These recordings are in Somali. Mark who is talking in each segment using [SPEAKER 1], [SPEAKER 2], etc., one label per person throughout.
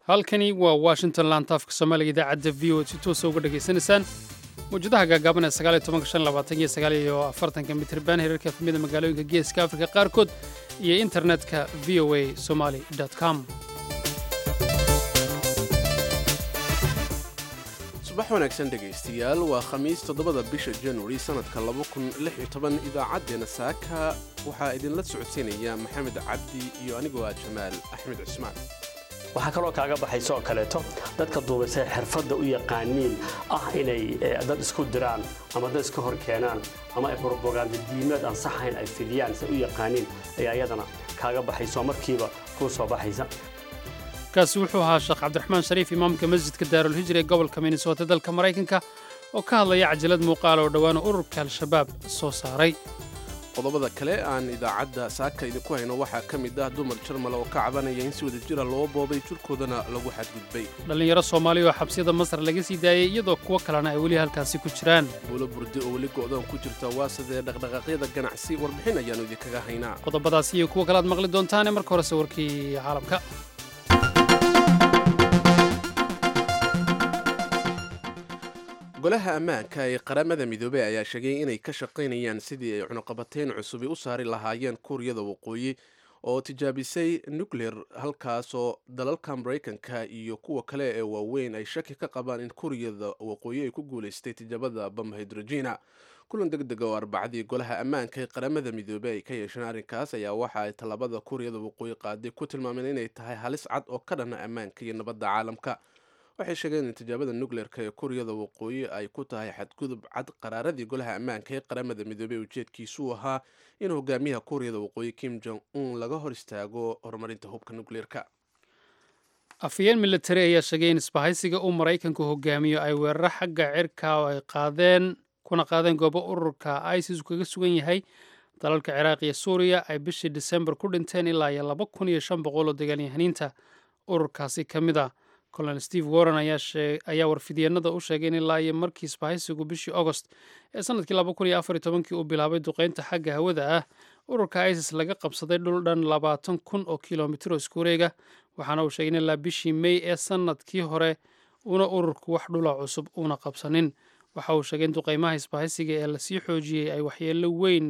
[SPEAKER 1] halkani waa washington laantaafka soomaaliga idaacadda v o si toosa uga dhegaysanaysaan mawjadaha gaagaaban ee sagaaliyo tobanka shan labaatan iyo sagaaliyo afartanka mitriban heerarka efmida magaalooyinka geeska afrika qaarkood iyo internetka v o a somali com
[SPEAKER 2] subax wanaagsan dhegaystayaal waa khamiis toddobada bisha januari sannadka idaacaddeena saaka waxaa idinla socodsiinaya maxamed cabdi iyo anigoo ah jamaal axmed cusmaan
[SPEAKER 3] waxaa kaloo kaaga baxaysa oo kaleeto dadka duubaysay xirfadda u yaqaaniin ah inay dad isku diraan ama dad iska hor keenaan ama ay brobaganda diimeed aan saxayn ay fidiyaan say u yaqaaniin ayaa iyadana kaaga baxaysa oo markiiba kuu soo baxaysa
[SPEAKER 1] kaasi wuxuu ahaa sheekh cabdiraxmaan shariif imaamka masjidka daarulhijra ee gobolka minnesota dalka maraykanka oo ka hadlaya cajalad muuqaal oo dhowaana ururka al-shabaab soo saaray
[SPEAKER 2] qodobada kale aan idaacadda saaka idinku hayno waxaa ka mid ah dumar jarmal oo ka cabanaya in si wada jira loo boobay jirkoodana lagu xadgudbay
[SPEAKER 1] dhallinyaro soomaali oo xabsiyada masar laga sii daayey iyadoo kuwo kalena ay weli halkaasi ku jiraan
[SPEAKER 2] buulo burdi oo weli go'doon ku jirta waa sidee dhaqdhaqaaqyada ganacsi warbixin ayaannu idinkaga haynaa
[SPEAKER 1] qodobadaasi iyo kuwo kale aad maqli doontaane marka horese warkii caalamka
[SPEAKER 2] golaha ammaanka ee qaramada midoobey ayaa sheegay inay ka shaqaynayaan sidii ay cunuqabateyn cusubi u saari lahaayeen kuuriyada waqooyi oo tijaabisay nucleer halkaasoo dalalka maraykanka iyo kuwa kale ee waaweyn ay shaki ka qabaan in kuuriyada waqooyi ay ku guulaystay tijaabada bam hydrogena kulan deg dega oo arbacadii golaha ammaanka ee qaramada midoobey ay ka yeesheen arrinkaas ayaa waxa ay tallaabada kuuriyada waqooyi qaaday ku tilmaameen inay tahay halis cad oo ka dhana ammaanka iyo nabadda caalamka waxay sheegeen in tijaabada nucleerka ee kuuriyada waqooyi ay ku tahay xadgudub cad qaraaradii golaha ammaanka ee qaramada midoobey ujeedkiisuu ahaa in hogaamiyaha kuuriyada waqooyi kim jong un laga hor istaago horumarinta hubka nucleerka
[SPEAKER 1] afhayeen militari ayaa sheegay in isbahaysiga uu maraykanku hogaamiyo ay weeraro xagga cirka oo ay qaadeen kuna qaadeen goobo ururka isis kaga sugan yahay dalalka ciraaq iyo suuriya ay bishii disembar ku dhinteen ilaa iyo laba kun iyo shan boqol oo dagaalyahaniinta ururkaasi ka mid a colonel steve warren ayaa warfidyeennada u sheegay in ilaa iyo markii isbahaysigu bishii agost ee sanadkii laba kun iyo afar iyo tobankii uu bilaabay duqeynta xagga hawada ah ururka isis laga qabsaday dhul dhan labaatan kun oo kilomitir oo isku wareega waxaana uu sheegay in ilaa bishii may ee sanadkii hore una ururku wax dhula cusub uuna qabsanin waxa uu sheegay in duqeymaha isbahaysiga ee lasii xoojiyey ay waxyeelo weyn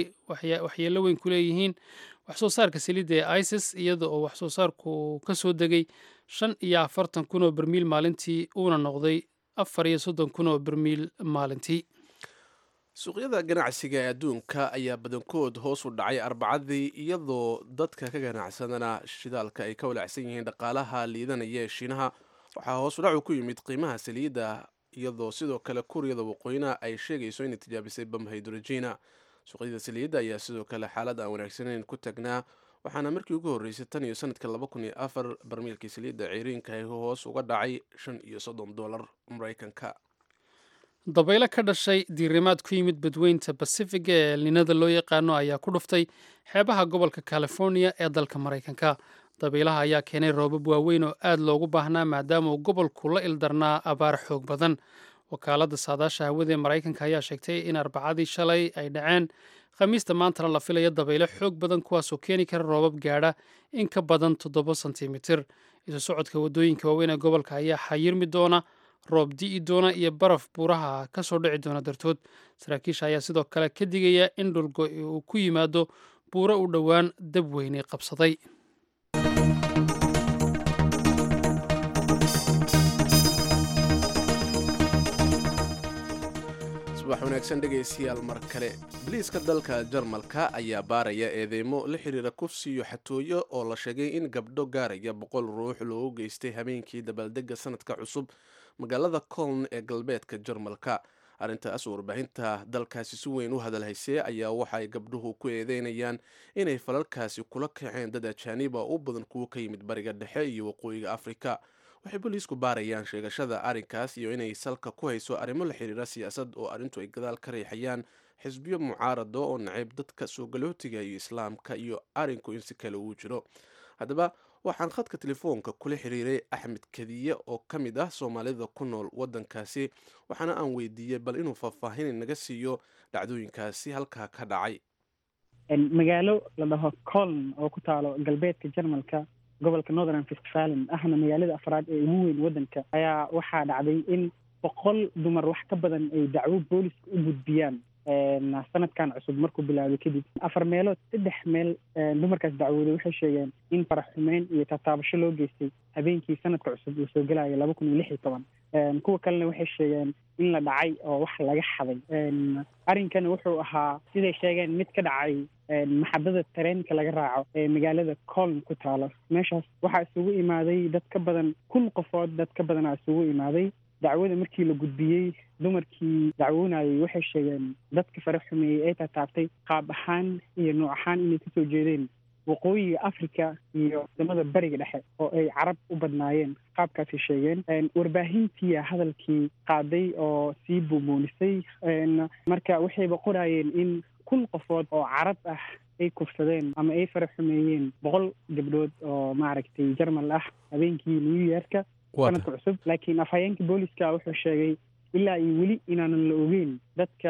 [SPEAKER 1] ku leeyihiin wax soo saarka saliidda ee isis iyada oo wax soo saarku ka soo degay shan iyo afartan kun oo bermiil maalintii uuna noqday afar iyo soddon kun oo bermiil maalintii
[SPEAKER 2] suuqyada ganacsiga ee adduunka ayaa badankood hoos u dhacay arbacadii iyadoo dadka ka ganacsadana shidaalka ay ka walaacsan yihiin dhaqaalaha liidanaya ee shiinaha waxaa hoos u dhacu ku yimid qiimaha saliidda iyadoo sidoo kale kuuriyada waqooyina ay sheegayso inay tijaabisay bam hydrogena suuqyada saliidda ayaa sidoo kale xaalad aan wanaagsaneyn ku tagnaa waxaana markii ugu horreysay tan iyo sanadka laba kun iyo afar barmiilkii saliidda ciriinka ay hoos uga dhacay shan iyo soddon dollar maraykanka
[SPEAKER 1] dabaylo ka dhashay diirimaad ku yimid badweynta basifiga ee elninada loo yaqaano ayaa ku dhuftay xeebaha gobolka california ee dalka maraykanka dabaylaha ayaa keenay roobab waaweyn oo aad loogu baahnaa maadaama uu gobolku la ildarnaa abaar xoog badan wakaaladda saadaasha hawada ee maraykanka ayaa sheegtay in arbacadii shalay ay dhaceen khamiista maantana la filaya dabaylo xoog badan kuwaasoo keeni kara roobab gaadha in ka badan toddoba sentimitir isu socodka waddooyinka waaweyn ee gobolka ayaa xayirmi doona roob di'i doona iyo baraf buuraha ka soo dhici doona dartood saraakiisha ayaa sidoo kale ka digaya in dhulgo uu ku yimaado buuro u dhowaan dab weyne qabsaday
[SPEAKER 2] subax wanaagsan dhegaystayaal mar kale biliiska dalka jarmalka ayaa baaraya eedeymo la xiriira kufsi iyo xatooyo oo la sheegay in gabdho gaaraya boqol ruux loogu geystay habeenkii dabaaldega sanadka cusub magaalada coln ee galbeedka jarmalka arrintaas warbaahinta dalkaasi si weyn u hadalhaysee ayaa waxaay gabdhuhu ku eedeynayaan inay falalkaasi kula kaceen dad ajaaniba u badan kuwo ka yimid bariga dhexe iyo waqooyiga afrika waxay booliisku baarayaan sheegashada arrinkaas iyo inay salka ku hayso arrimo la xiriira siyaasad oo arrintu ay gadaal ka riixayaan xisbiyo mucaarado oo nacayb dadka soo galootiga iyo islaamka iyo arrinku in si kale uu jiro haddaba waxaan khadka telefoonka kula xiriiray axmed kadiye oo ka mid ah soomaalida ku nool waddankaasi waxaana aan weydiiyey bal inuu faahfaahin naga siiyo dhacdooyinkaasi halkaa ka dhacay
[SPEAKER 4] magaalo la dhaho coln oo ku taalo galbeedka jarmalka gobolka northern westfalen ahna magaalada afraad ee ugu weyn waddanka ayaa waxaa dhacday in boqol dumar wax ka badan ay dacwo booliska u gudbiyaan sanadkan cusub markuu bilaabay kadib afar meelood saddex meel dumarkaas dacwooday waxay sheegeen in farax xumeyn iyo tataabasho loo geystay habeenkii sanadka cusub uu soo gelaya laba kun iyo lix iyo toban kuwa kalena waxay sheegeen in la dhacay oo wax laga xaday arrinkana wuxuu ahaa siday sheegeen mid ka dhacay maxadada tareenka laga raaco ee magaalada coln ku taalo meeshaas waxaa isugu imaaday dad ka badan kun qofood dad ka badanaa isugu imaaday dacwada markii la gudbiyey dumarkii dacwoonayay waxay sheegeen dadka fara xumeeyey ee tataabtay qaab ahaan iyo nooc ahaan inay kasoo jeedeen waqooyiga africa iyo wadamada bariga dhexe oo ay carab u badnaayeen qaabkaasay sheegeen warbaahintiia hadalkii qaaday oo sii buubuunisay marka waxayba qoraayeen in kun qofood oo carab ah ay kufsadeen ama ay fara xumeeyeen boqol gabdhood oo maaragtay jarmal ah habeenkii new yearka sanadka cusub laakiin afhayeenka booliska wuxuu sheegay ilaa iyo weli inaanan la ogeyn dadka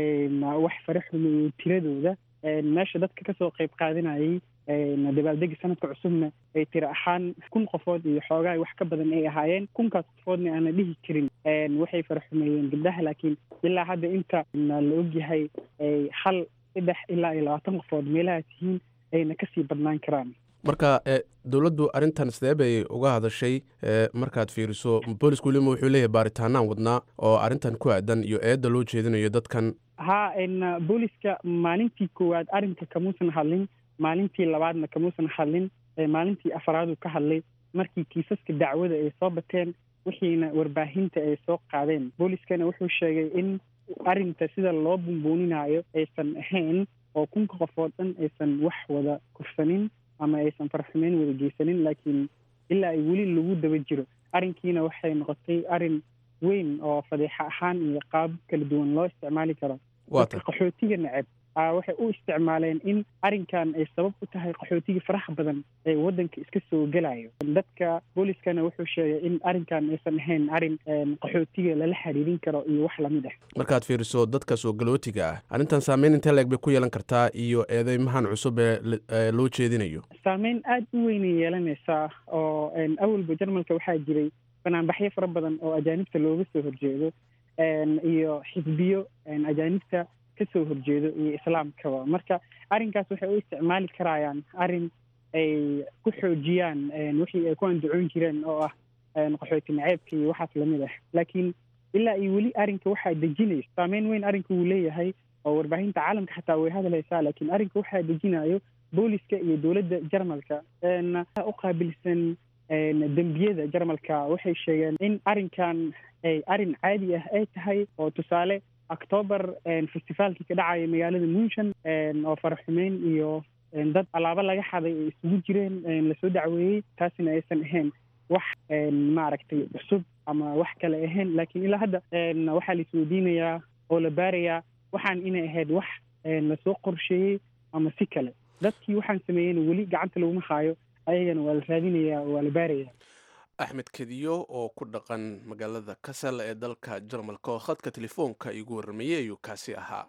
[SPEAKER 4] wax fara xumeeyey tiradooda meesha dadka kasoo qayb qaadanayay dabaaldega sanadka cusubna ay tiri ahaan kun qofood iyo xoogaa wax ka badan ay ahaayeen kunkaas qofoodna aana dhihi karin waxay fara xumeeyeen gabdhaha laakiin ilaa hadda inta la ogyahay hal saddex ilaa iyo labaatan qofood meelahaas yihiin ayna kasii badnaan karaan
[SPEAKER 2] marka dowladdu arrintan sidee bay uga hadashay markaad fiiriso boolisku welima wuxuu leeyahay baaritaanaan wadnaa oo arrintan ku aadan iyo eedda loo jeedinayo dadkan
[SPEAKER 4] ha booliska maalintii koowaad arrinka kamuusan hadlin maalintii labaadna kamuusan hadlin maalintii afaraaduu ka hadlay markii kiisaska dacwada ay soo bateen wixiina warbaahinta ay soo qaadeen booliskana wuxuu sheegay in arrinta sida loo bumbuuninaayo aysan ahayn oo kunka qofood dhan aysan wax wada kufsanin ama aysan farxumeyn wada geysanin laakiin ilaa ay weli lagu daba jiro arrinkiina waxay noqotay arrin weyn oo fadeexa ahaan iyo qaab kala duwan loo isticmaali karo dadka qaxootiga neceb waxay u isticmaaleen in arrinkan ay sabab u tahay qaxootiga faraha badan ee waddanka iska soo gelayo dadka booliskana wuxuu sheegay in arrinkan aysan ahayn arrin qaxootiga lala xiriirin karo iyo wax lamid ah
[SPEAKER 2] markaad fiiriso dadka soo galootiga ah arrintan saameyn intee leeg bay ku yeelan kartaa iyo eedeymahan cusub ee loo jeedinayo
[SPEAKER 4] saameyn aada u weynay yeelanaysaa oo awalba jarmalka waxaa jiray banaanbaxyo fara badan oo ajaanibta looga soo horjeedo iyo xisbiyo ajaanibta kasoo horjeedo iyo islaamkaba marka arrinkaas waxay u isticmaali karayaan arrin ay ku xoojiyaan wixii ay ku andacoon jireen oo ah qaxooti naceebka iyo waxaas lamid ah laakiin ilaa iyo weli arrinka waxaa dejinaysa saameyn weyn arrinka wuu leeyahay oo warbaahinta caalamka xataa way hadlaysaa laakiin arrinka waxaa dejinayo booliska iyo dowladda jarmalka u qaabilsan dembiyada jarmalka waxay sheegeen in arrinkan ay arrin caadi ah ay tahay oo tusaale octoobar festivaalkii ka dhacaya magaalada munshan oo faraxumeyn iyo dad alaabo laga xaday ay isugu jireen lasoo dacweeyey taasina aysan ahayn wax maaragtay cusub ama wax kale ahayn laakiin ilaa hadda waxaa la isweydiinayaa oo la baarayaa waxaan inay ahayd wax lasoo qorsheeyey ama si kale dadkii waxaan sameeyeyna weli gacanta laguma haayo ayagana waa la raadinayaa oo waa la baarayaa
[SPEAKER 2] axmed kediyo oo ku dhaqan magaalada kasal ee dalka jarmalka oo khadka telefoonka igu warramayey ayuu kaasi ahaa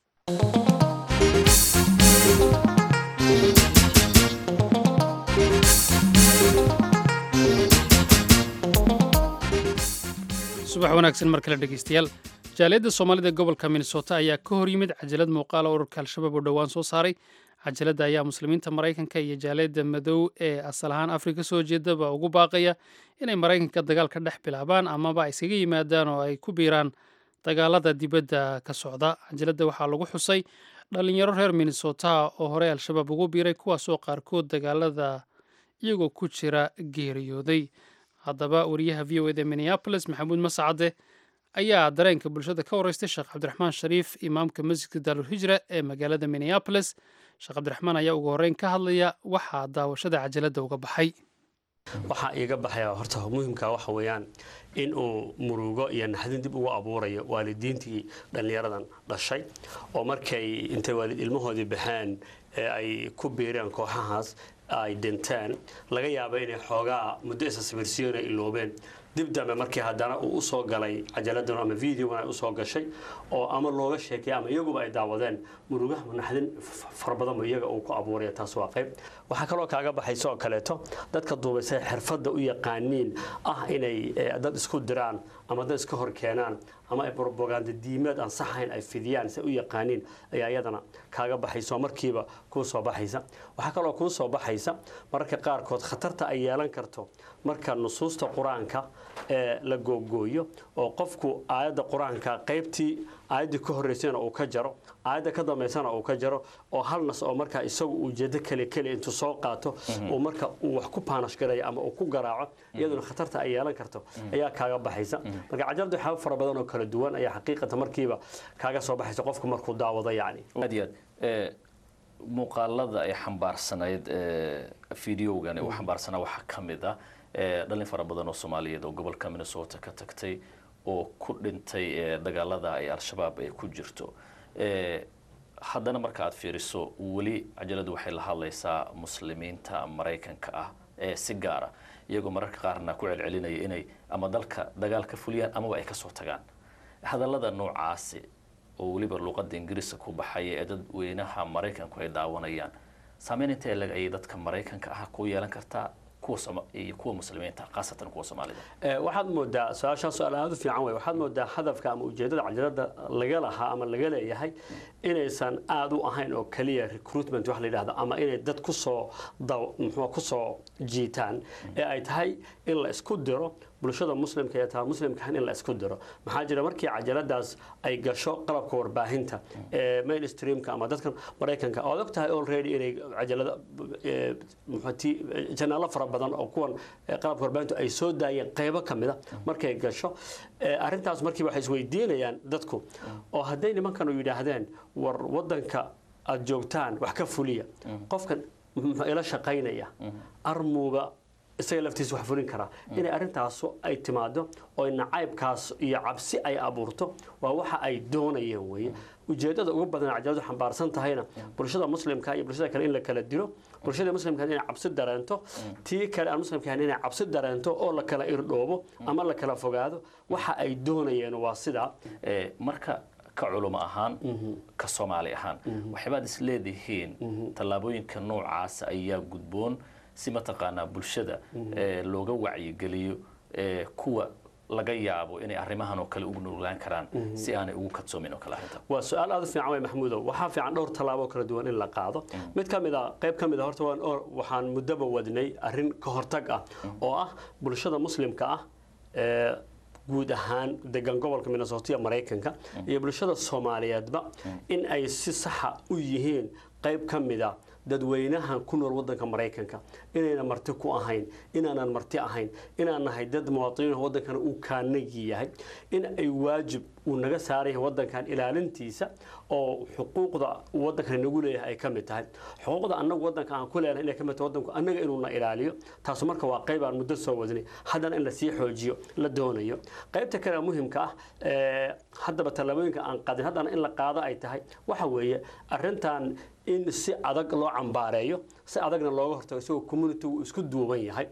[SPEAKER 1] subax wanaagsan mar kale dhegeystayaal jaaliyadda soomaalida gobolka minnesota ayaa ka hor yimid cajalad muuqaala ururka al-shabaab oo dhowaan soo saaray cajaladda ayaa muslimiinta maraykanka iyo jaaliyadda madow ee asal ahaan afrika soo jeedaba ugu baaqaya inay maraykanka dagaal ka dhex bilaabaan amaba iskaga yimaadaan oo ay ku biiraan dagaalada dibadda ka socda cajaladda waxaa lagu xusay dhalinyaro reer minnesota oo horey al-shabaab ugu biiray kuwaasoo qaarkood dagaalada iyagoo ku jira geeriyooday haddaba wariyaha v o eda minneabolis maxamuud mascade ayaa dareenka bulshada ka wareystay sheekh cabdiraxmaan shariif imaamka masjidka daarulhijra ee magaalada minneabolis sheekh cabdiraxmaan ayaa ugu horreyn ka hadlaya waxaa daawashada cajaladda uga baxay
[SPEAKER 3] waxaa iiga baxaya horta muhimka waxa weeyaan in uu murugo iyo naxdin dib ugu abuurayo waalidiintii dhallinyaradan dhashay oo markay intay waalid ilmahoodii baxeen ee ay ku biireen kooxahaas ay dhinteen laga yaaba inay xoogaa muddo isa sawirsiyoona iloobeen dib dambe markii haddana uu usoo galay cajaladan ama videogan ay usoo gashay oo ama looga sheekay ama iyaguba ay daawadeen murugaha naxdin fara badanba iyaga uu ku abuuraya taas waa qayb waxaa kaloo kaaga baxaysa oo kaleeto dadka duubaysay xirfadda u yaqaaniin ah inay dad isku diraan ama dad iska hor keenaan ama ay propaganda diimeed aan saxayn ay fidiyaan si u yaqaaniin ayaa iyadana kaaga baxaysa oo markiiba kuu soo baxaysa waxaa kaloo kuu soo baxaysa mararka qaarkood khatarta ay yeelan karto marka nusuusta qur-aanka ee la googooyo oo qofku aayadda qur-aanka qaybtii aayaddii ka horreysayna uu ka jaro aayadda ka dambaysana uu ka jaro oo hal nas oo markaa isagu ujeedo keli keli intuu soo qaato uu marka uu wax ku paanash garaya ama uu ku garaaco iyaduna khatarta ay yeelan karto ayaa kaaga baxaysa marka cajalada waxyaaba fara badan oo kala duwan ayaa xaqiiqatan markiiba kaaga soo baxaysa qofku markuu daawado yacni
[SPEAKER 5] aad iyo aad muuqaalada ay xambaarsanayd videogan uu xambaarsanaa waxaa ka mid ah dhalin fara badan oo soomaaliyeed oo gobolka minnesota ka tagtay oo ku dhintay dagaalada ay al-shabaab ay ku jirto haddana marka aad fiiriso weli cajaladu waxay la hadlaysaa muslimiinta maraykanka ah ee si gaara iyagoo mararka qaarna ku celcelinaya inay ama dalka dagaal ka fuliyaan amaba ay kasoo tagaan hadallada noocaasi oo weliba luuqada ingiriiska ku baxaya ee dadweynaha maraykanku ay daawanayaan saameyn intee leg ayay dadka maraykanka ah ku yeelan kartaa iyo kuwa muslimiinta khaasatan kuwa soomaalida
[SPEAKER 3] waxaad moodaa su-aashaa su-aal aada u fiican wey waxaad moodaa hadafka ama ujeedada cajalada laga lahaa ama laga leeyahay inaysan aada u ahayn oo keliya recruitment wax la yidhahdo ama inay dad kusoo muxuu kusoo jiitaan ee ay tahay in la isku diro bulshada muslimka ee taa muslimkahan in la isku diro maxaa jira markii cajaladaas ay gasho qalabka warbaahinta ee mainstreamka ama dadkan maraykanka ood og tahay already inay cajalada muxuuti janaalo fara badan oo kuwan qalabka warbaahintu ay soo daayeen qaybo ka mida markay gasho arrintaas markiiba waxay isweydiinayaan dadku oo hadday nimankanu yidhaahdeen war wadanka aada joogtaan wax ka fuliya qofkan muxuu ila shaqaynaya armuuba isaga laftiisa wax fulin karaa inay arrintaasu ay timaado oo nacaybkaas iyo cabsi ay abuurto waa waxa ay doonayeen weeye ujeedada ugu badan cajaladu xambaarsan tahayna bulshada muslimka iyo bulshada kale in la kala dilo bulshada muslimka inay cabsi dareento tii kale aan muslimka inay cabsi dareento oo la kala irdhoobo ama la kala fogaado waxa ay doonayeen waa sidaa
[SPEAKER 5] marka ka culimo ahaan ka soomaali ahaan waxyaabaad is leedihiin tallaabooyinka noocaasa ayaa gudboon si mataqaanaa bulshada looga wacyigeliyo kuwa laga yaabo inay arrimahan oo kale ugu nuglaan karaan si aanay ugu kadsoomin oo kale arrinta
[SPEAKER 3] waa su-aal aada u fiican wey maxamuudow waxaa fiican dhowr tallaabo kala duwan in la qaado mid ka mid a qayb ka mid a horta waan waxaan muddoba wadnay arrin ka hortag ah oo ah bulshada muslimka ah ee guud ahaan degan gobolka minnesota maraykanka iyo bulshada soomaaliyeedba in ay si saxa u yihiin qayb ka mid a dadweynaha ku nool wadanka maraykanka inayna marti ku ahayn inaanan marti ahayn inaan nahay dad muwaadiniin wadankana uu kaanagi yahay in ay waajib uu naga saaran yahay wadankan ilaalintiisa oo xuquuqda wadankan nagu leeyahay ay ka mid tahay xuquuqda annagu wadanka aan ku leenahay inay ka mid tahay wadanku annaga inuuna ilaaliyo taasu marka waa qayb aan muddo soo wadnay haddana in lasii xoojiyo la doonayo qaybta kale muhimka ah haddaba tallaabooyinka aan qaadin haddana in la qaado ay tahay waxa weeye arrintan in si adag loo cambaareeyo si adagna looga hortago isagoo community uu isku duuban yahay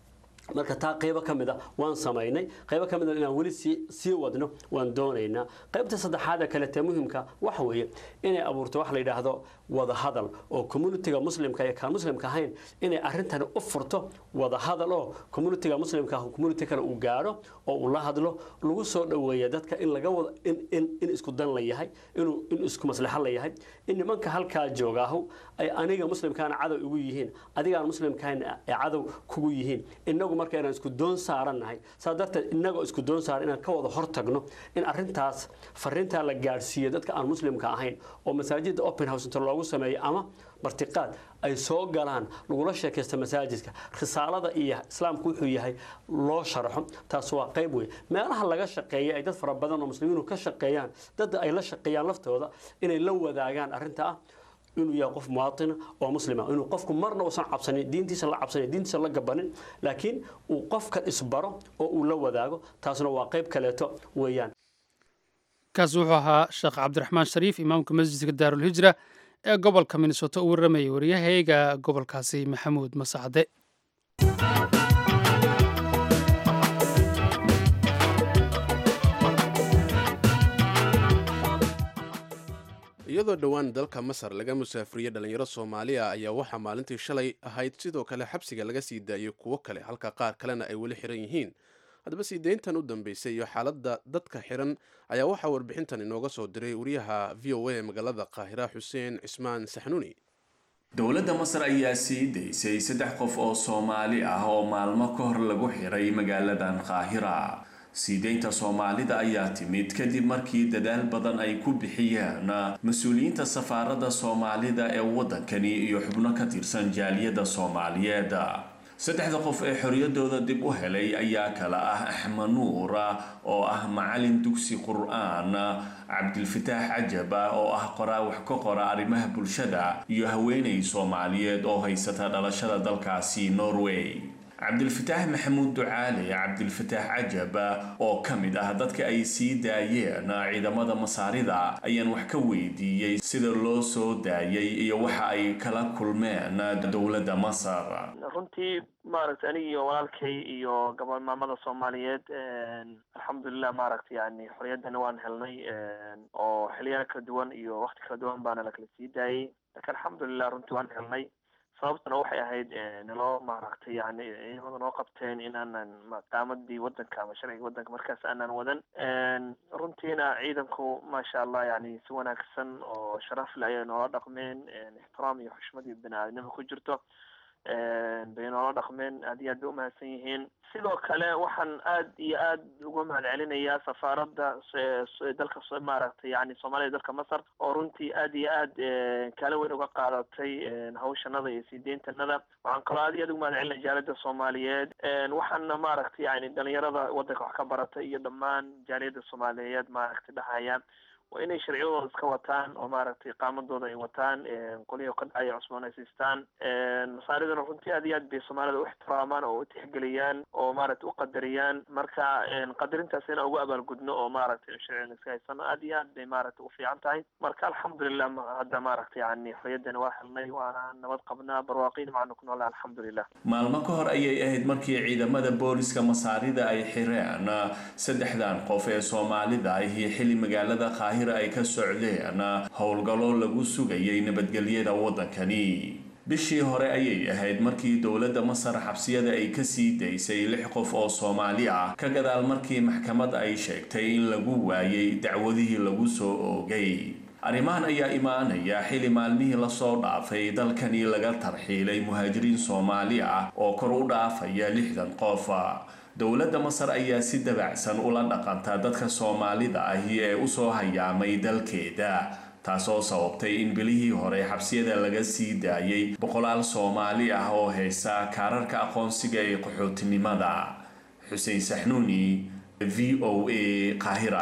[SPEAKER 3] marka taa qaybo ka mid a waan samaynay qaybo ka mid a inaan weli sii sii wadno waan doonaynaa qaybta saddexaad ee kaletee muhimka waxa weeye inay abuurto wax la yidhaahdo wada hadal oo communitiga muslimka iyo kaan muslimka ahayn inay arrintani u furto wada hadal oo communitiga muslimka ah community kale uu gaadho oo uu la hadlo lagu soo dhoweeya dadka in laga wada in in in isku dan la yahay inuu in isku maslaxo la yahay in nimanka halkaa joogaahu ay aniga muslimkaana cadow igu yihiin adigaan muslimkaana ay cadow kugu yihiin inagu marka inaan isku doon saarannahay saa darteed inagoo isku doon saaran inaan ka wada hortagno in arrintaas fariintaa la gaadhsiiyo dadka aan muslimka ahayn oo masaajidda open house inta loogu sameeyo ama martiqaad ay soo galaan lagula sheekaysta masaajidka risaalada iyo islaamku wuxuu yahay loo sharaxo taas waa qayb wey meelaha laga shaqeeya ay dad fara badan oo muslimiinu ka shaqeeyaan dadda ay la shaqeeyaan laftooda inay la wadaagaan arrinta ah inuu yahay qof muwaatina oo muslima inuu qofku marna uusan cabsanin diintiisa la cabsanin diintiisa la gabanin laakiin uu qofkan isbaro oo uu la wadaago taasna waa qayb kaleeto weeyaan
[SPEAKER 1] kaas wuxuu ahaa sheekh cabdiraxmaan shariif imaamka masjidka daarulhijra ee gobolka minnesota u warramayay waryahayga gobolkaasi maxamuud masacde
[SPEAKER 2] iyadoo dhowaan dalka masar laga musaafiriyey dhalinyaro soomaaliya ayaa waxaa maalintii shalay ahayd sidoo kale xabsiga laga sii daayey kuwo kale halka qaar kalena ay weli xiran yihiin haddaba sii deyntan u dambeysay iyo xaaladda dadka xiran ayaa waxaa warbixintan inooga soo diray wariyaha v o a ee magaalada qaahira xuseen cismaan saxnuuni
[SPEAKER 6] dowladda masar ayaa sii daysay saddex qof oo soomaali ah oo maalmo ka hor lagu xiray magaaladan qaahira siideynta soomaalida ayaa timid kadib markii dadaal badan ay ku bixiyeen mas-uuliyiinta safaaradda soomaalida ee waddankani iyo xubno ka tirsan jaaliyadda soomaaliyeed saddexda qof ee xoriyadooda dib u helay ayaa kala ah axmed nuur oo ah macalin dugsi qur-aan cabdilfataax cajaba oo ah qoraa wax ka qora arrimaha bulshada iyo haweenay soomaaliyeed oo haysata dhalashada dalkaasi norway cabdilfataax maxamuud ducaale cabdilfataax cajaba oo ka mid ah dadka ay sii daayeen ciidamada masaarida ayaan wax ka weydiiyey sida loo soo daayay iyo waxa ay kala kulmeen dowladda masar
[SPEAKER 7] runtii maaragtay aniga iyo walaalkay iyo gabalmaamada soomaaliyeed alxamdulilah maaragtay yani xorriyaddani waan helnay oo xiliyada kala duwan iyo wakti kala duwan baana lakala sii daayay lakin alxamdulilah runtii waan helnay sababtuna waxay ahayd naloo maaragtay yani ciidamada noo qabteen inaanan qaamadii wadanka ama sharciga wadanka markaas aanan wadan runtiina ciidanku maasha allah yani si wanaagsan oo sharaf le ayay noola dhaqmeen ixtiraam iyo xushmad iyo bani aadnimo ku jirto bay noola dhaqmeen aad iyo aad bay umahadsan yihiin sidoo kale waxaan aad iyo aad uga mahad celinayaa safaaradda dalka maaragtay yani soomaalida dalka masar oo runtii aad iyo aad kaalin weyn uga qaadatay hawshanada iyo sii deyntanada waxaan kaloo aad iyo aad uga mahad celinaya jaaliyadda soomaaliyeed waxaana maaragtay yani dhalinyarada wadanka wax ka baratay iyo dhammaan jaaliyadda soomaaliyeed maaragtay dhahaya waa inay sharciyadooda iska wataan oo maaragtay qaamadooda ay wataan qolihii ka dhacaya cusboon ay siistaan masaariduna runtii aad iyo aad bay soomaalida u ixtiraamaan oo u tixgeliyaan oo maaragtay u qadariyaan marka qadarintaas inaan ugu abaalgudno oo maaragtay sharcigan iska haysano aad iyo aad bay maaragtay u fiican tahay marka alxamdulilah hadda maaragtay yani xorriyaddani waa helnay waana nabad qabnaa barwaaqiin macanu ku noolaa alxamdulilah
[SPEAKER 6] maalmo ka hor ayay ahayd markii ciidamada booliska masaarida ay xireen saddexdan qof ee soomaalida ahi xili magaalada qaahira ay ka socdeen howlgallo lagu sugayay nabadgelyada waddankani bishii hore ayay ahayd markii dowladda masar xabsiyada ay kasii daysay lix qof oo soomaali ah ka gadaal markii maxkamad ay sheegtay in lagu waayay dacwadihii lagu soo oogay arrimahan ayaa imaanaya xili maalmihii lasoo dhaafay dalkani laga tarxiilay muhaajiriin soomaali ah oo kor u dhaafaya lixdan qof dowladda masar ayaa si dabacsan ula dhaqanta dadka soomaalida ahi ee usoo hayaamay dalkeeda taasoo sababtay in bilihii hore xabsiyada laga sii daayay boqolaal soomaali ah oo haysa kaararka aqoonsiga ee qaxootinimada xuseen saxnuuni v o a qaahira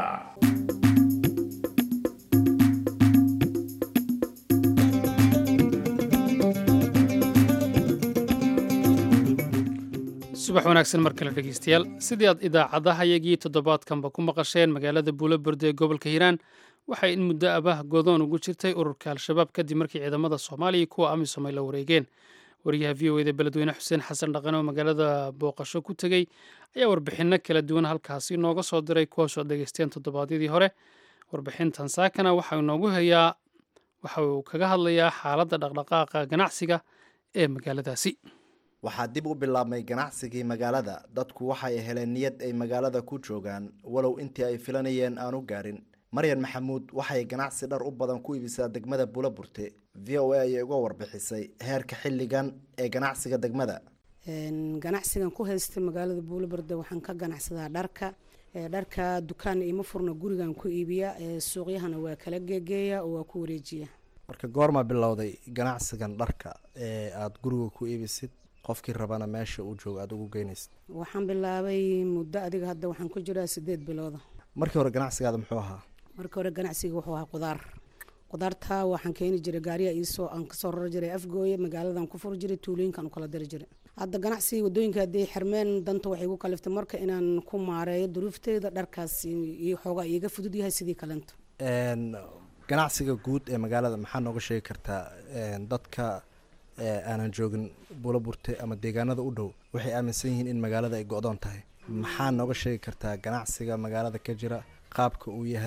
[SPEAKER 1] subax wanaagsan mar kale dhegeystayaal sidii aad idaacadahayagii toddobaadkanba ku maqasheen magaalada buulaburde ee gobolka hiiraan waxay in muddo abah godoon ugu jirtay ururka al-shabaab kadib markii ciidamada soomaaliya kuwa amisom ay la wareegeen wariyaha v o eda beledweyne xuseen xasan dhaqan oo magaalada booqasho ku tegey ayaa warbixinno kala duwan halkaasi nooga soo diray kuwaasoo ad dhegeysteen toddobaadyadii hore warbixintan saakana waxau inoogu hayaa waxa uu kaga hadlayaa xaaladda dhaqdhaqaaqa ganacsiga ee magaaladaasi
[SPEAKER 8] waxaa dib u bilaabmay ganacsigii magaalada dadku waxay heleen niyad ay magaalada ku joogaan walow intii ay filanayeen aanu gaarin maryan maxamuud waxay ganacsi dhar u badan ku iibisaa degmada buulaburte v o a ayay uga warbixisay heerka xilligan ee ganacsiga degmada
[SPEAKER 9] ganacsigan ku haysta magaalada buulaburte waxaan ka ganacsadaa dharka dharka dukaan ima furna gurigan ku iibiya suuqyahana waa kala geegeeya oo waa ku wareejiya
[SPEAKER 8] marka goorma bilowday ganacsigan dharka ee aada guriga ku iibisid qofkii rabana meesha uu joogo aada ugu geynaysa
[SPEAKER 9] waxaan bilaabay muddo adiga hadda waxaan ku jiraa sideed bilooda
[SPEAKER 8] markii hore ganacsigaada muxuu ahaa
[SPEAKER 9] markii hore ganacsiga wuxuu ahaa qudaar qudaarta waxaan keeni jiray gaariya iisoo aan kasoo rari jiray afgooye magaaladan ku furi jiray tuulooyinkan u kala diri jiray hadda ganacsiga wadooyinka hadday xirmeen danta waxay igu kaliftay marka inaan ku maareeyo duruufteeda dharkaas iyo xoogaa iiga fudud yahay sidii kalento
[SPEAKER 8] ganacsiga guud ee magaalada maxaa nooga sheegi kartaa dadka aanan joogin buulaburte ama deegaanada u dhow waxay aaminsan yihiin in magaalada ay go-doon tahay maxaa nooga sheegi kartaa ganacsiga magaalada ka jira qaabka uu yahay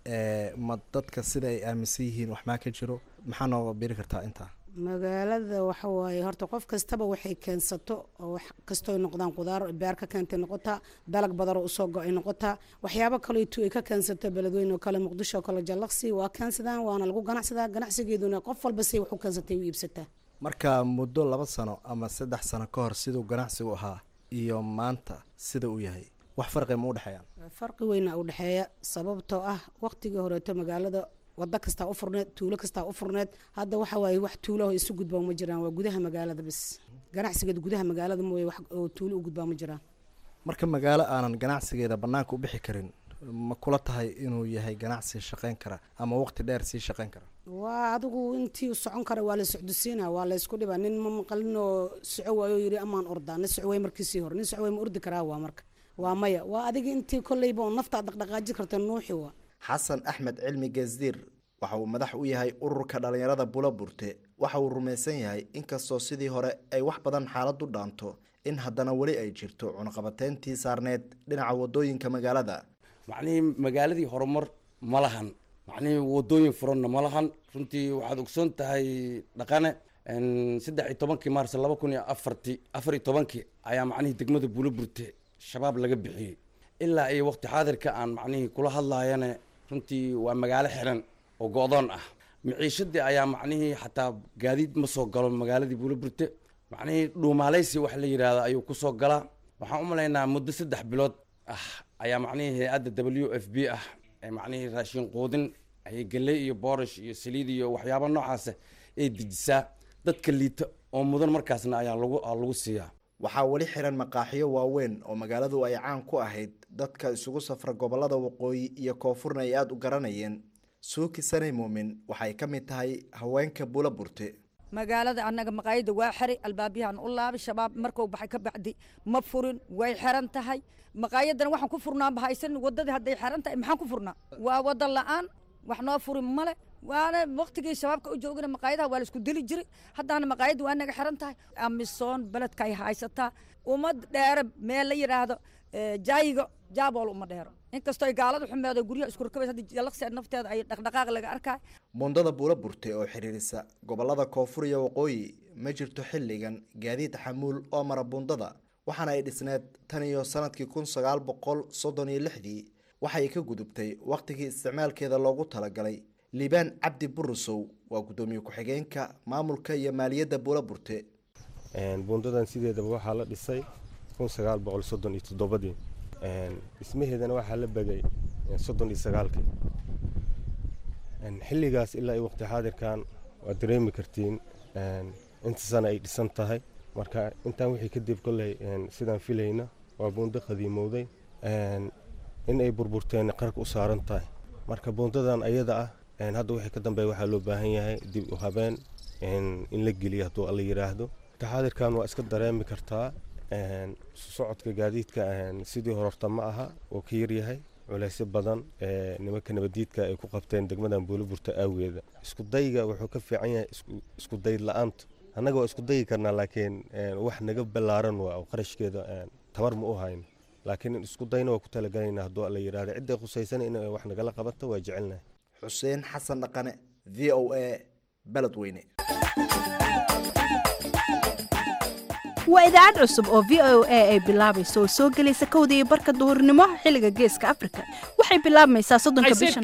[SPEAKER 8] ma dadka sida ay aaminsan yihiin wax maa ka jiro maxaa nooga biri kartaa intaa
[SPEAKER 9] magaalada waxa waaye horta qof kastaba waxay keensato oo wax kastoo noqdaan qudaar beer ka keentay noqotaa dalag badaroo usoo go-ay noqotaa waxyaabo kaleetu ay ka keensato beledweyne oo kale muqdisho oo kale jallaqsi waa keensadaan waana lagu ganacsadaa ganacsigeeduna qof walba say wax u keensatay u iibsataa
[SPEAKER 8] marka muddo laba sano ama saddex sano ka hor siduu ganacsigu ahaa iyo maanta sida uu yahay wax farqi ma u dhexeeyaan
[SPEAKER 9] farqi weyna u dhexeeya sababtoo ah waqtigii horeeto magaalada wado kastaa u furneed tuulo kastaa u furneed hadda waxa waaye wax tuulaho isu gudbaa ma jiraan waa gudaha magaalada bis ganacsigeeda gudaha magaalada mooye wax oo tuulo u gudbaa ma jiraan
[SPEAKER 8] marka magaalo aanan ganacsigeeda bannaanka u bixi karin ma kula tahay inuu yahay ganacsi shaqayn kara ama waqti dheer sii shaqayn kara
[SPEAKER 9] waa adigu intii socon kara waa la socdosiina waa la isku dhibaa nin ma maqalin oo soco waayo yiri amaan ordaa nin soco way markiisii hore nin soco way ma ordi karaa waa marka waa maya waa adiga intii kolleyba oo naftaa dhaqdhaqaaji karta nuuxi waa
[SPEAKER 8] xasan axmed cilmi geesdiir waxa uu madax u yahay ururka dhallinyarada bula burte waxa uu rumaysan yahay inkastoo sidii hore ay wax badan xaaladu dhaanto in haddana weli ay jirto cunaqabateyntii saarneed dhinaca wadooyinka magaalada
[SPEAKER 10] macnihii magaaladii horumar ma lahan macnihii wadooyin furanna ma lahan runtii waxaad ogsoon tahay dhaqane saddex iyo tobankii maars laba kun iyo afarti afar iyo tobankii ayaa macnihii degmada bula burte shabaab laga bixiyey ilaa iyo waqti xaadirka aan macnihii kula hadlaayane runtii waa magaalo xiran oo go-doon ah miciishadii ayaa macnihii xataa gaadiid ma soo galo magaaladii buulaburte macnihii dhuumaaleysi wax la yidhaahdo ayuu kusoo galaa waxaan u malaynaa muddo saddex bilood ah ayaa macnihii hay-adda w f b ah ee macnihii raashin quudin ayay geley iyo boorish iyo saliid iyo waxyaaba noocaasa ay dejisaa dadka liita oo mudan markaasna ayaa lagu lagu siiyaa
[SPEAKER 8] waxaa weli xiran maqaaxiyo waaweyn oo magaaladu ay caan ku ahayd dadka isugu safra gobolada waqooyi iyo koonfurna ay aada u garanayeen suuki sanay muumin waxay ka mid tahay haweenka bula burte
[SPEAKER 11] magaalada annaga maqaayada waa xiray albaabyahan u laabay shabaab markuu baxay ka bacdi ma furin way xiran tahay maqaayadana waxaan ku furnaa bahaysan wadadii hadday xiran tahay maxaan ku furnaa waa wada la-aan wax noo furin male waana waqtigii shabaabka u joogana maqaayadaha waa la isku dili jiray haddaana maqaayadda waa naga xiran tahay amisoon beledka ay haysataa ummad dheere meel la yidhaahdo jaayiga jaabool uma dheero inkastoo ay gaalada xumeedo guryaha isku rakabays hadda jalaqsi nafteeda ay dhaqdhaqaaq laga arkaay
[SPEAKER 8] mundada buula burte oo xiriirisa gobolada koonfur iyo waqooyi ma jirto xilligan gaadiid xamuul oo mara bundada waxaana ay dhisneed tan iyo sanadkii kun sagaal boqol soddon iyo lixdii waxay ka gudubtay wakhtigii isticmaalkeeda loogu talagalay liibaan cabdi burusow waa guddoomiye ku-xigeenka maamulka iyo maaliyadda buula burte
[SPEAKER 12] bundadan sideedaba waxaa la dhisay kun sagaal boqol soddon iyo toddobadii dhismaheedana waxaa la begay soddon iyo sagaalkii xilligaas ilaa iyo waqti xaadirkan waad dareemi kartiin inta sana ay dhisan tahay marka intaan wixii kadib kolley sidaan filayna waa buundo qadiimowday in ay burburteen qarka u saaran tahay marka buundadan ayada ah hadda wixii ka dambeeya waxaa loo baahan yahay dib u habeen in la geliyo hadduu alla yidhaahdo taxaadirkan waa iska dareemi kartaa socodka gaadiidka sidii hororta ma aha oo ka yaryahay culeysyo badan nimanka nabadiidka ay ku qabteen degmadan buuliburta aageeda isku dayga wuxuu ka fiican yahay isku dayd la-aanta annaga waa isku dayi karnaa laakiin wax naga ballaaran waa oo qarashkeeda tabar ma u hayno laakiin isku dayna waa ku talagalaynaa hadduu alla yidhahdo cidday khusaysana in wax nagala qabato waa jecelnahay
[SPEAKER 8] xuseen xasan dhaqane v o a beledweyne
[SPEAKER 13] waa idaacad cusub oo v o a ay bilaabayso oo soo gelaysa kowda iyo barka duhurnimo xilliga geeska afrika waxay bilaabmaysaa soddonka bisha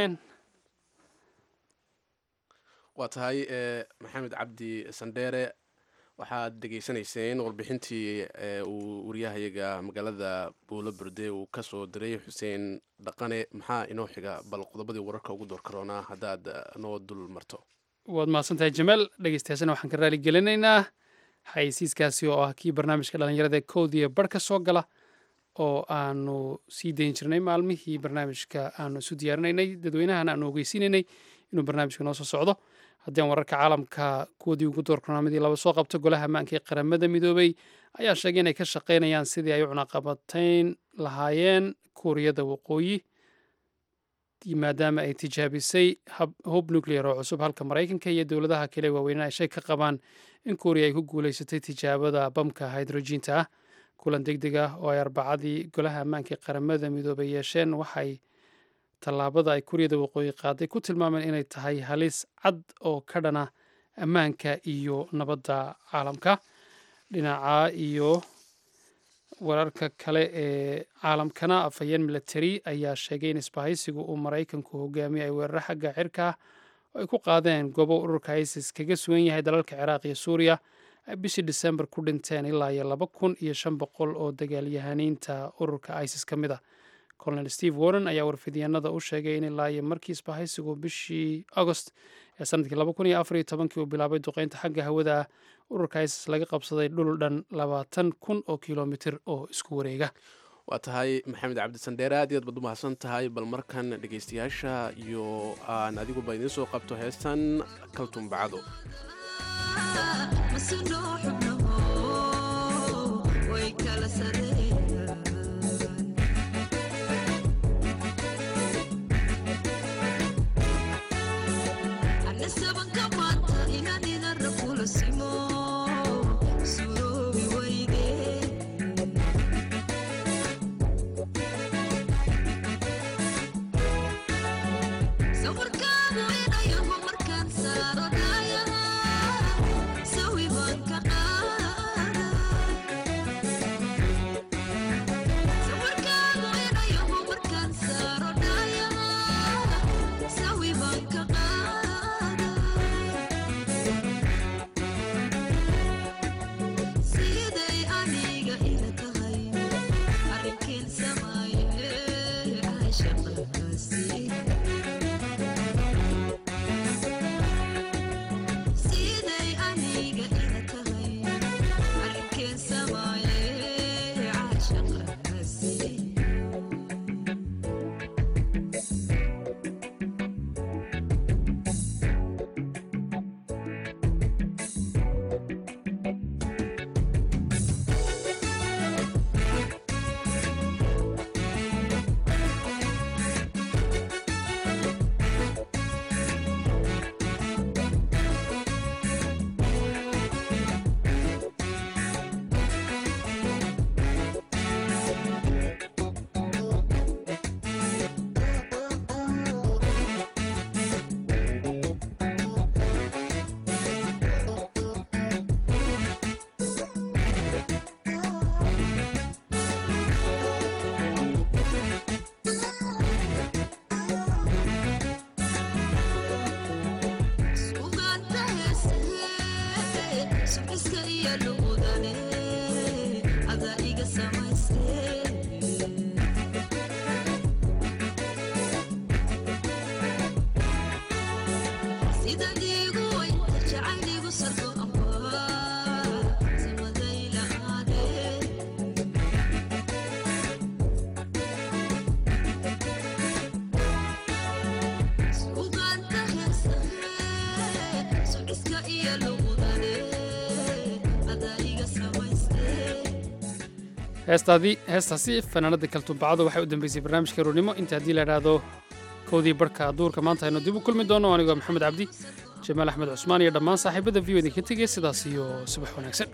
[SPEAKER 2] waa tahay maxamed cabdi sandheere waxaad dhegaysanayseen warbixintii uu waryahayaga magaalada buulo burde uu ka soo diray xuseen dhaqane maxaa inoo xiga bal qodobadii wararka ugu door karoonaa haddaad noo dul marto
[SPEAKER 1] waad mahadsantahay jamaal dhegeystayaasana waxaan ka raali gelinaynaa xayeysiiskaasi oo ah kii barnaamijka dhallinyarada koodiya bar ka soo gala oo aanu sii dayn jirnay maalmihii barnaamijka aanu isu diyaarinaynay dadweynahana aanu ogeysiinaynay inuu barnaamijka noo soo socdo haddii aan wararka caalamka kuwadii ugu door barnaamidii laba soo qabto golaha ammaanka ee qaramada midoobay ayaa sheegay inay ka shaqaynayaan sidii ay u cunaqabatayn lahaayeen kuuriyada waqooyi maadaama ay tijaabisay hub nuclear oo cusub halka maraykanka iyo dowladaha kale waaweynena ay shay ka qabaan in kuuriya ay ku guulaysatay tijaabada bamka hydrojiinta ah kulan deg deg ah oo ay arbacadii golaha ammaanka ee qaramada midoobay yeesheen waxay tallaabada ay kuuriyada waqooyi qaaday ku tilmaameen inay tahay halis cad oo ka dhana ammaanka iyo nabadda caalamka dhinaca iyo wararka kale ee caalamkana afhayeen military ayaa sheegay in isbahaysigu uu maraykanku hogaamiyo ay weeraro xagga cirka ah oo ay ku qaadeen goobo ururka isis kaga sugan yahay dalalka ciraaq iyo suuriya ay bishii disembar ku dhinteen ilaa iyo laba kun iyo shan boqol oo dagaalyahaniinta ururka isis ka mid a colonel steve warren ayaa warfidyaanada u sheegay in ilaa iyo markii isbahaysigu bishii agost ee sanadkii laba kun iyo afar iyo tobankii uu bilaabay duqeynta xagga hawada ah ururka isis laga qabsaday dhul dhan labaatan kun oo kilomitir oo isku wareega
[SPEAKER 2] waa tahay maxamed cabdisandheere aad iyo aad baad u mahadsan tahay bal markan dhegaystayaasha iyo aan adiguba idiin soo qabto heestan kaltumbacado
[SPEAKER 1] heestaadii heestaasi fanaanada kaltuumbacadu waxay u dambeysay barnaamijka roornimo inta haddii la idhaahdo kowdii barhka duurka maanta aynu dib u kulmi doono anigoo maxamed cabdi jamaal axmed cusmaan iyo dhammaan saaxiibada v o idinka tegaya sidaas iyo subax wanaagsan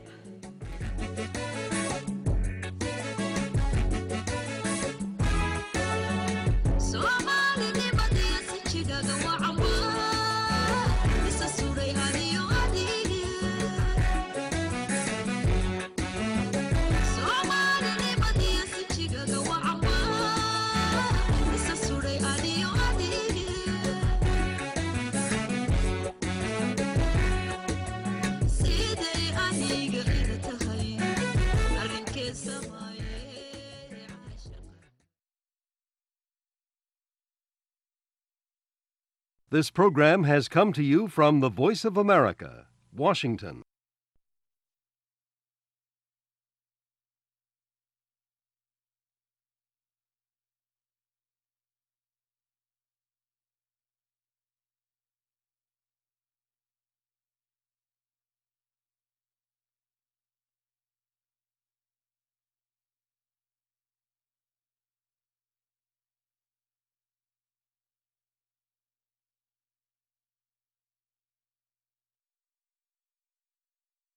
[SPEAKER 14] This program has come to you from the Voice of America, Washington.